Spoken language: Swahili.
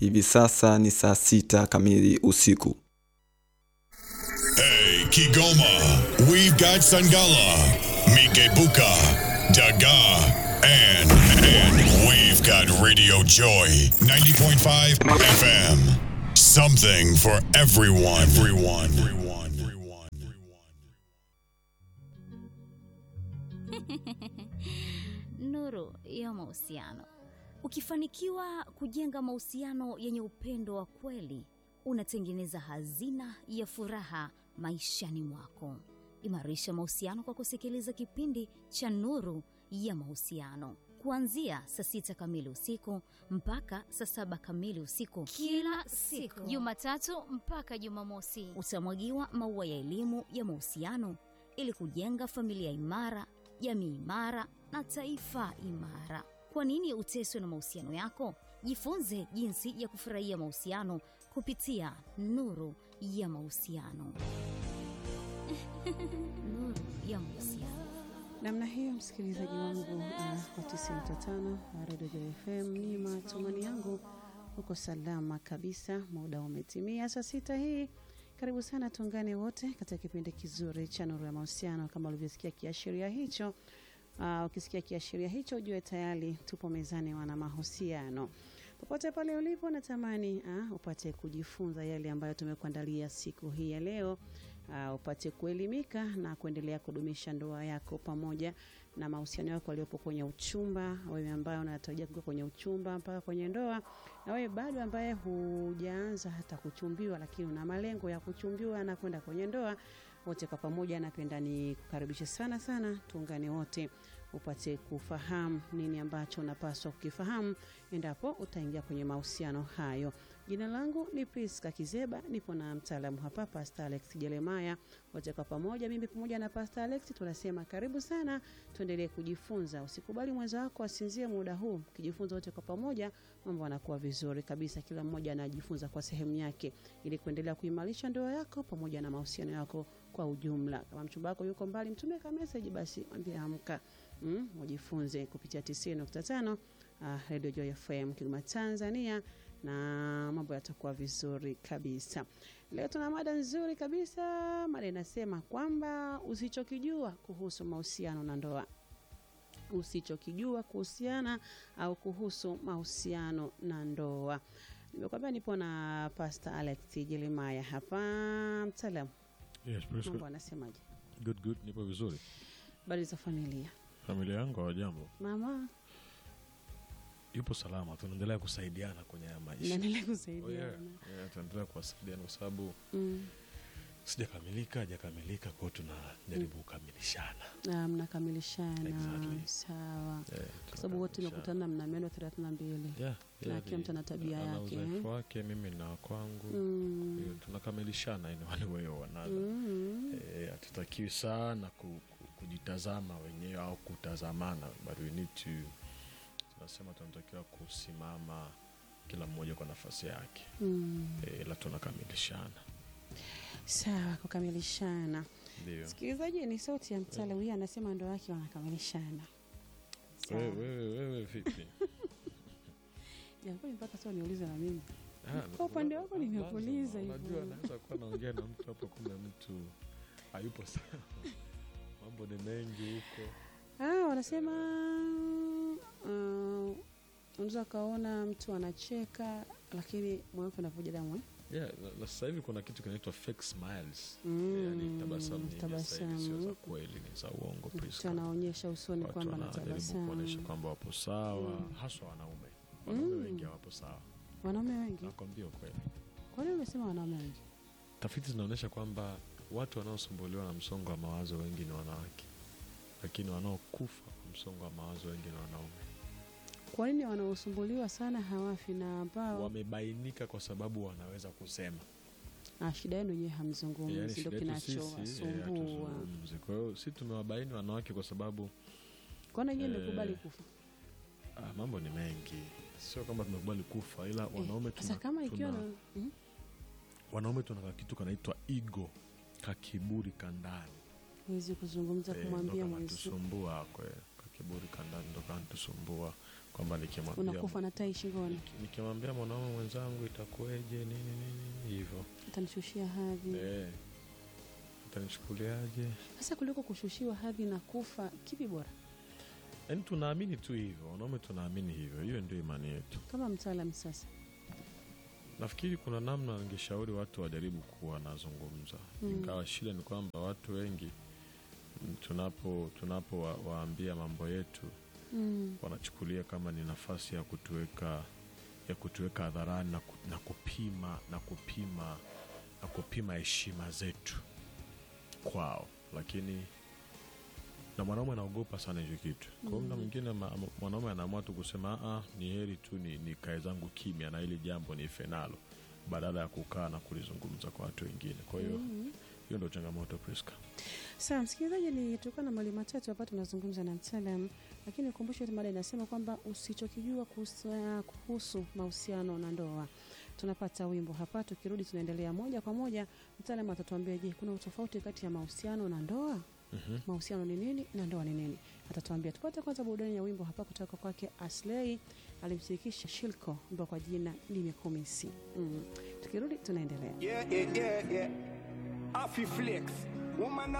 Hivi sasa ni saa sita kamili usiku. Hey, Kigoma, we've got Sangala, Mikebuka, Daga, and, and we've got Radio Joy 90.5 FM. Something for everyone. Everyone. Everyone. Everyone. Nuru ya mahusiano. Ukifanikiwa kujenga mahusiano yenye upendo wa kweli, unatengeneza hazina ya furaha maishani mwako. Imarisha mahusiano kwa kusikiliza kipindi cha Nuru ya Mahusiano kuanzia saa sita kamili usiku mpaka saa saba kamili usiku kila siku Jumatatu mpaka Jumamosi. utamwagiwa maua ya elimu ya mahusiano ili kujenga familia imara, jamii imara na taifa imara. Kwa nini uteswe na mahusiano yako? Jifunze jinsi ya kufurahia mahusiano kupitia Nuru ya Mahusiano. Nuru ya Mahusiano. namna hiyo msikilizaji wangu uh, wa 95 Radio Joy FM ni matumani yangu uko salama kabisa muda umetimia saa sita hii karibu sana tuungane wote katika kipindi kizuri cha nuru ya mahusiano kama ulivyosikia kiashiria hicho uh, ukisikia kiashiria hicho ujue tayari tupo mezani wana mahusiano popote pale ulipo natamani uh, upate kujifunza yale ambayo tumekuandalia siku hii ya leo uh, upate kuelimika na kuendelea kudumisha ndoa yako pamoja na mahusiano yako yaliyopo kwenye uchumba wewe ambaye unatarajia kuingia kwenye uchumba mpaka kwenye ndoa na wewe bado ambaye hujaanza hata kuchumbiwa lakini una malengo ya kuchumbiwa na kwenda kwenye ndoa wote kwa pamoja napenda ni kukaribishe sana sana tuungane wote upate kufahamu nini ambacho unapaswa kukifahamu endapo utaingia kwenye mahusiano hayo jina langu ni priska kizeba nipo na mtaalamu hapa pasta alex jeremaya wote kwa pamoja mimi pamoja na pasta alex tunasema karibu sana tuendelee kujifunza usikubali mwenza wako asinzie muda huu ukijifunza wote kwa pamoja mambo anakuwa vizuri kabisa kila mmoja anajifunza kwa sehemu yake ili kuendelea kuimarisha ndoa yako pamoja na mahusiano yako kwa ujumla kama mchumba wako yuko mbali mtumie ka message basi mwambie amka mm, ujifunze kupitia 90.5 uh, Radio Joy FM Kigoma Tanzania na mambo yatakuwa vizuri kabisa. Leo tuna mada nzuri kabisa. Mada inasema kwamba usichokijua kuhusu mahusiano na ndoa, usichokijua kuhusiana au kuhusu mahusiano na ndoa. Nimekwambia nipo na Pastor Alex Jeremiah hapa, mtaalamu. Yes, praise Mambo God. anasemaje? Good, good. Nipo vizuri. Habari za familia? Familia yangu hawajambo, Mama, yupo salama. Tunaendelea kusaidiana kwenye haya maisha. naendelea Oh, yeah. kusaidiana. Yeah, tunaendelea kuwasaidiana kwa sababu Mm. sijakamilika, hajakamilika, kwa hiyo tunajaribu kukamilishana. Ah, mnakamilishana Exactly. sawa Eh, kwa sababu wote tunakamilishana. mekutana mna meno thelathini na mbili Yeah, na yeah, kila ni- mtu ana tabia ana yake, uzoefu eh? wake, mimi na kwangu. Mm. Kwa hiyo tunakamilishana in one way or another. Mm. Eh, hatutakiwi sana ku, ku, kujitazama wenyewe au kutazamana but we need to tunasema tunatakiwa kusimama kila mmoja kwa nafasi yake Mm. eh, ila tunakamilishana sawa kukamilishana ndio sikilizaji ni sauti ya mtala huyu anasema ndo wake wanakamilishana Sawa. wewe wewe wewe vipi Japokuwa mpaka sasa niulize na mimi Ah, Kwa upande la- wako lazima, nimekuuliza hivyo. unajua naweza kuwa naongea na mtu hapo kumbe mtu hayupo sawa mambo ni mengi huko ah, wanasema uh, unaweza ukaona mtu anacheka lakini moyo wake unavuja damu eh? yeah, na, na sasa hivi kuna kitu kinaitwa fake smiles Mm, yani tabasamu nyingi sasa hivi sio za tabasamu. kweli ni za uongo mtu Priska. anaonyesha usoni watu kwamba wanajaribu kuonyesha anatabasamu kwamba wapo sawa Mm. haswa wanaume wanaume Mm. wengi hawapo sawa wanaume wengi nakwambia ukweli kwa nini umesema wanaume wengi tafiti zinaonyesha kwamba watu wanaosumbuliwa na msongo wa mawazo wengi ni wanawake lakini wanaokufa kwa msongo wa mawazo wengi ni wanaume kwa nini wanaosumbuliwa sana hawafi na ambao wamebainika kwa sababu wanaweza kusema ah, shida yenu wenyewe hamzungumzi Yaani ndo shida yetu sisi, eh, kinachowasumbua hatuzungumzi. kwa hiyo si tumewabaini wanawake kwa sababu kwana nyie eh, mmekubali kufa ah, mambo ni mengi sio kwamba tumekubali kufa ila wanaume Eh, sasa tuna, kama ikiwa tuna, na mm, wanaume tuna kitu kanaitwa ego kakiburi kandani huwezi kuzungumza Eh, ndo kumwambia mwenzi kanatusumbua kwe kakiburi kandani ndo kanatusumbua kwamba nikimwambia unakufa na tai shingoni nikimwambia mwanaume mwenzangu itakuweje nini nini hivyo utanishushia hadhi eh, utanichukuliaje sasa kuliko kushushiwa hadhi na kufa kipi bora yaani tunaamini tu hivyo wanaume tunaamini hivyo hiyo ndio imani yetu kama mtaalam sasa nafikiri kuna namna ningeshauri watu wajaribu kuwa nazungumza Mm. ingawa shida ni kwamba watu wengi mm, tunapo tunapo wa, waambia mambo yetu mm. wanachukulia kama ni nafasi ya kutuweka ya kutuweka hadharani na, ku, na kupima na kupima na kupima heshima zetu kwao lakini na mwanaume anaogopa sana hicho kitu kwa hiyo muda mwingine ma- ma- mwanaume anaamua tu kusema "Ah, ni heri tu ni, ni kae zangu kimya na hili jambo ni fenalo badala ya kukaa na kulizungumza kwa watu wengine kwa hiyo hiyo ndo changamoto Priska. sawa msikilizaji ni tulikuwa na mali matatu hapa tunazungumza na mtaalam lakini ukumbushe tu mada inasema kwamba usichokijua kuhusu, kuhusu mahusiano na ndoa tunapata wimbo hapa tukirudi tunaendelea moja kwa moja mtaalam atatuambia je kuna utofauti kati ya mahusiano na ndoa Mhm. mahusiano ni nini na ndoa ni nini atatuambia tupate kwanza burudani ya wimbo hapa kutoka kwake aslei alimshirikisha shilko ambao kwa jina limekumisi mm. tukirudi tunaendelea Yeah, yeah, yeah, yeah. Afi flex. Woman